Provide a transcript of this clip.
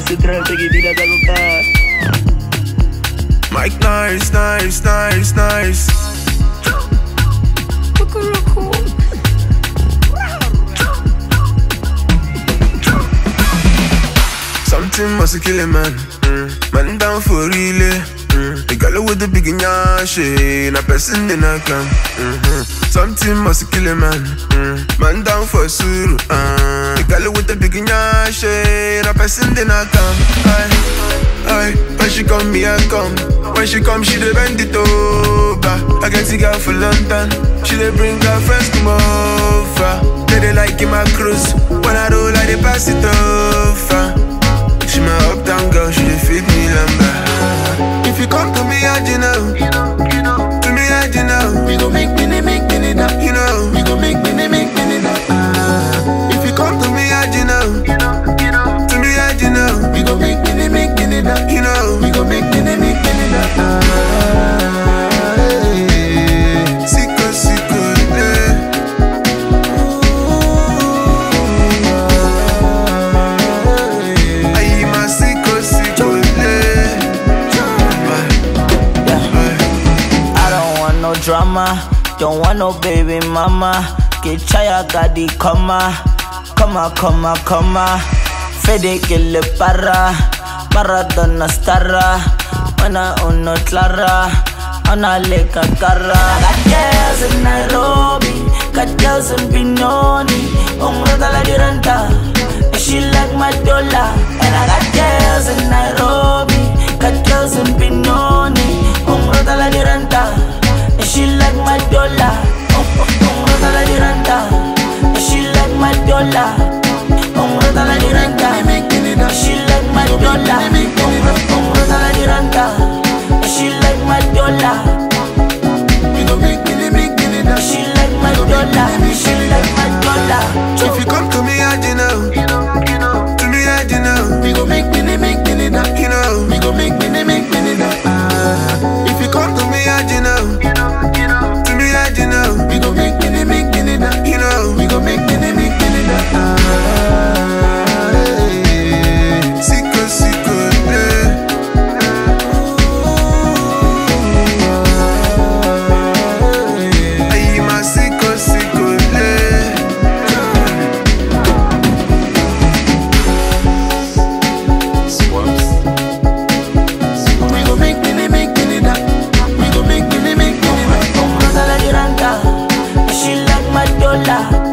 central, take it in Mike nice, nice, nice, nice. Something must kill a man. Mm. Man down for real. Mm. The girl with the big nyash, na person in a clan. Mm-hmm. Something must kill a man. Mm. Man down for suru. Uh. The girl with the big nyash, na person in a clan. Aye, aye. When she come, me I come. When she come, she dey bend it over. I get the girl for London. She dey bring her friends come over. They dey like in my cruise. When I roll, I dey pass it over. She my uptown girl, she dey feed me lamba. If you come to me, I you know. To me, I you know. We go make money, make money now. You know. We go make money, make money now. Ah, If you come to me, I you know. To me, I you know. we go make money, make money now. You know. We go make money, make money now. Ah, hey. Sicko, sicko, eh. Aye, my sicko, sicko, eh. I don't want no drama, don't want no baby mama. Get chaya gadi koma, koma, koma, koma. Fede que le para, Maradona starra. Mana uno clara, ana leka cara. Got girls in Nairobi, got girls in Pinoni. Umrata la diranta, and she like my dollar. And I got girls in Nairobi, got girls in Pinoni. Umrata la diranta, and she like my dollar. Umrata la diranta, and she like my dollar. Umrata la diranta, Make money now. she like my dollar. Umrata la diranta, and she like my dollar. We go make money, make money now. She like my dollar. She like my dollar. If you come to me, I you know. To me, I you know. We go make money, make money now. You know. We go make money, make money now. Ah, If you come to me, I you know. To me, I you know. we go make money, make money now. You know. We go make money, make money now. Ah, hey. Sicko, sicko, eh. Aye, my sicko, sicko, eh. We go make money, make money now. We go make money, make money now. Umrata la diranta, she like my dollar.